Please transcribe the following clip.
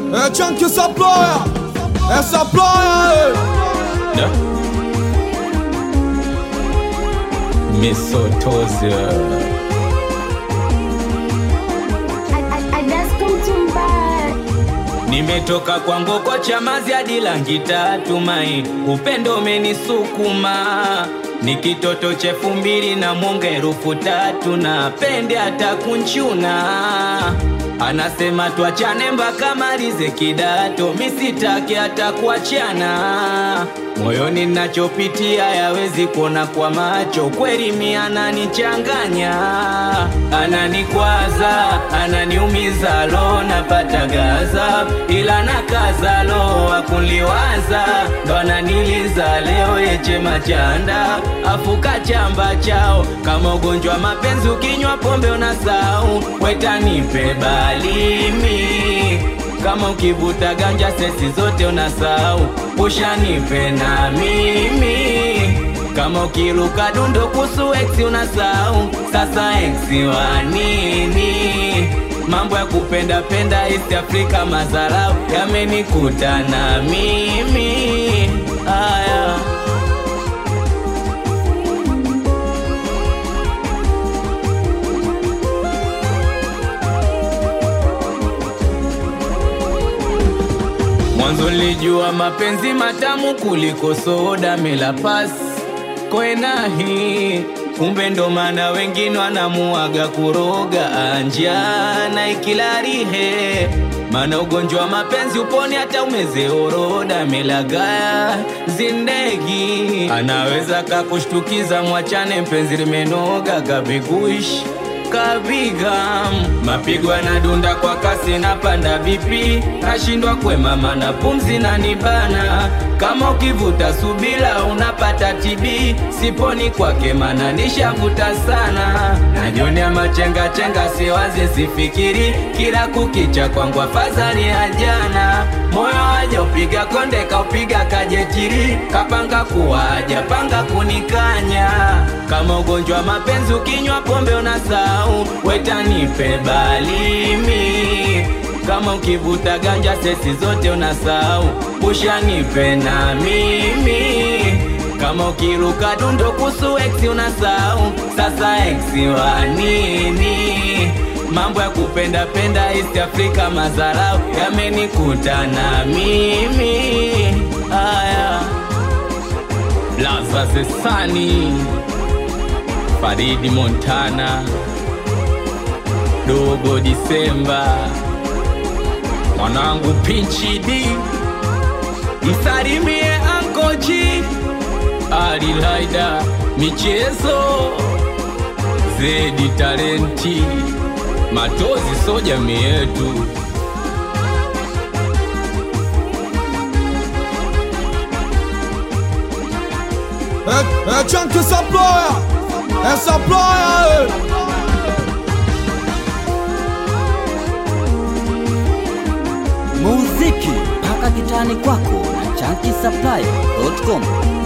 É Chunk essa ploia, essa ploia, Da? Misotozia. I, I, I just come to buy. Nimetoka kwa ngoko chamazi hadi langi tatu mai, upendo umenisukuma ni kitoto chefu mbili na mwonga herufu tatu na pende hata kunchuna anasema tuachane mpaka malize kidato, misitake hata kuachana moyoni nachopitia yawezi kuona kwa macho, kweli mi ananichanganya, ananikwaza, ananiumiza, lo napata gaza, ila nakaza, lo akunliwaza, ndo ananiliza leo yeche machanda, afuka chamba chao kama ugonjwa wa mapenzi, ukinywa pombe unasau, wetanipe balimi kama ukivuta ganja sesi zote unasahau, ushanipe na mimi kama ukiruka dundo kusu ex unasahau, sasa ex wa nini? Mambo ya kupenda penda East Africa mazarau yamenikuta na mimi aya Mwanzo nilijua mapenzi matamu kuliko soda mela pas kwenahi, kumbe ndo maana wengine wanamuaga kuroga anjana ikilarihe, maana ugonjwa wa mapenzi uponi hata umeze oroda melagaya zindegi, anaweza kakushtukiza, mwachane mpenzi limenoga kabiguishi kapiga mapigo yanadunda kwa kasi na panda vipi, nashindwa kwemama na pumzi na nibana, kama ukivuta subila unapata TB, siponi kwake mana nishavuta sana, najionea machenga chenga, siwaze sifikiri, kila kukicha kwangu afadhali ya jana, moyo waja upiga konde kaupiga kajetiri, kapanga kuwaja panga kunikanya, kama ugonjwa wa mapenzi ukinywa pombe unasahau, wetanipe balimi kama ukivuta ganja sesi zote unasahau, ushanipe na mimi kama ukiruka dundo kusu ex unasahau, sasa ex wa nini? Mambo ya kupenda penda East Africa mazarau yamenikuta na mimi aya Laza Zesani Faridi Montana Dogo Disemba mwanangu Pinchi D msalimie Ankoji Ali Laida michezo Zedi Talenti Matozi so jamii yetu é, é Chunk essa ploia, essa ploia, muziki mpaka kitani kwako na chankisapply.com